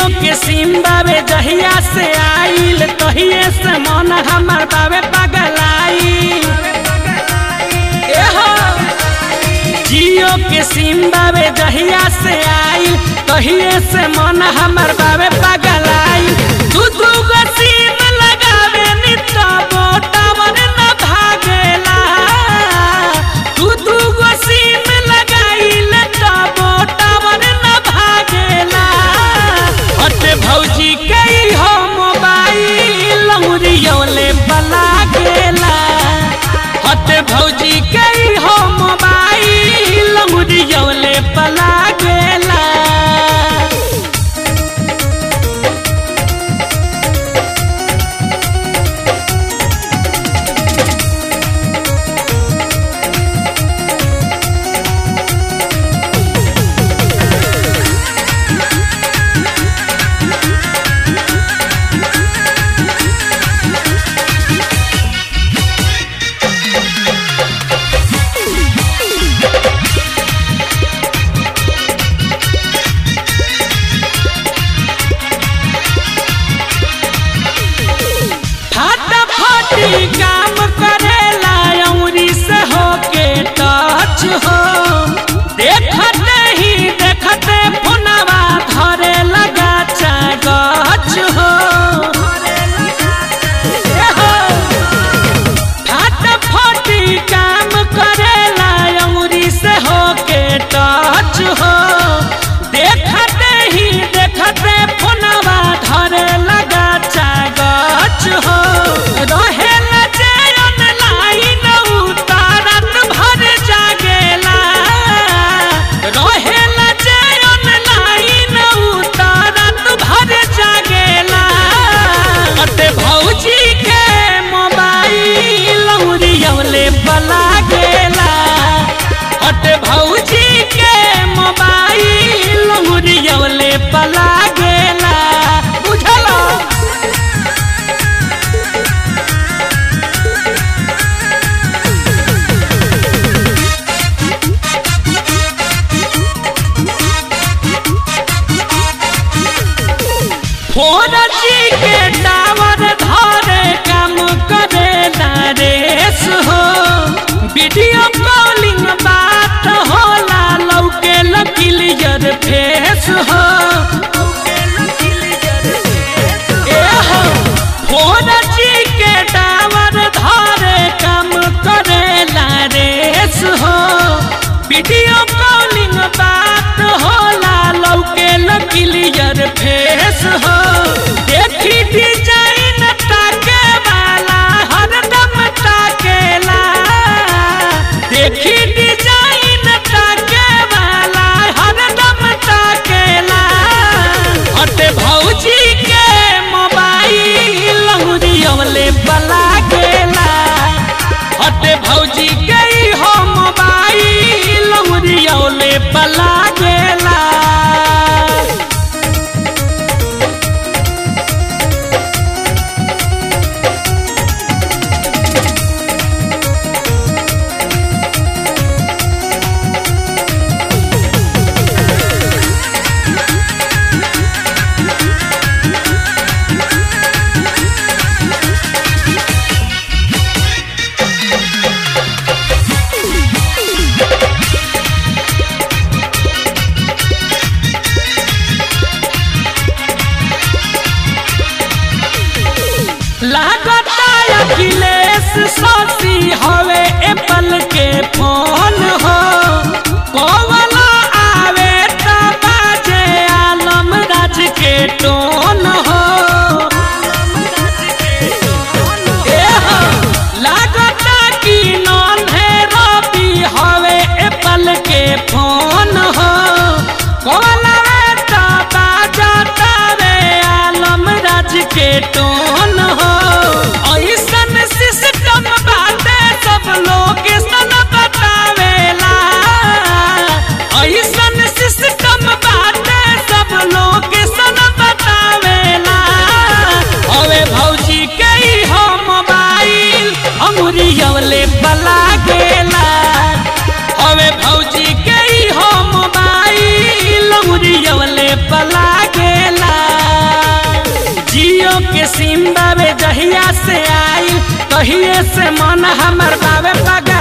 के सिम बाबे जहिया से आइल तहिए से मन हमर बाबे पगलाई एहो जियो के सिम बाबे जहिया से आइल तहिए से मन हमर बाबे पगलाई दू दू गो सिम लगावे नी तबो टावर न भागेला दू दू गो सिम लगाइल तबो टावर न भागेला हटे भौजी कई हो मोबाइल लौरियोले बला गेला हटे भौजी कई हो मोबाइल लौरियोले बला गेला फटाफटी काम करेला अउरी से होके टच हो देखते ही देखते फोनवा धरे लगा गच हो एहो, फटाफटी काम करेला अउरी से होके टच हो देखते ही देखते फोनवा धरे लगा गच हो रहेला जे ऑनलाइन उतारत भर जागेला रहेला जे ऑनलाइन उतारत भर जागेला अते भौजी के मोबाइल उरियवले बला गेला अते भौजी के मोबाइल उरियवले बला गेला बुझला फोर जी के टावर धरे काम करे नरेश हो वीडियो कॉलिंग बात होला लौके क्लियर फेस हो एहो, फोर जी के टावर धरे काम करे नरेश हो वीडियो कॉलिंग बात होला लौके क्लियर फेस हो देखी डिजाइन ताके वाला हरदम ताकेला देखी डिजाइन ताके वाला हरदम ताकेला हटे भौजी के मोबाइल लहुरियवले बला गेला हटे भौजी गई हो मोबाइल लहुरियवले बला गेला लागता अखिलेश शशि हवे एप्पल के फोन हो कोवला आवे त बाजे आलम राज के टोन हो एहो, लागता कि नन्हे रवि हवे एप्पल के फोन हो कोवला त बाजता रे आलम राज के टोन हो ऐसन सिस्टम बाटे सब लोकेशन बतावेला तहिए से मन हमर बावे पगलाइल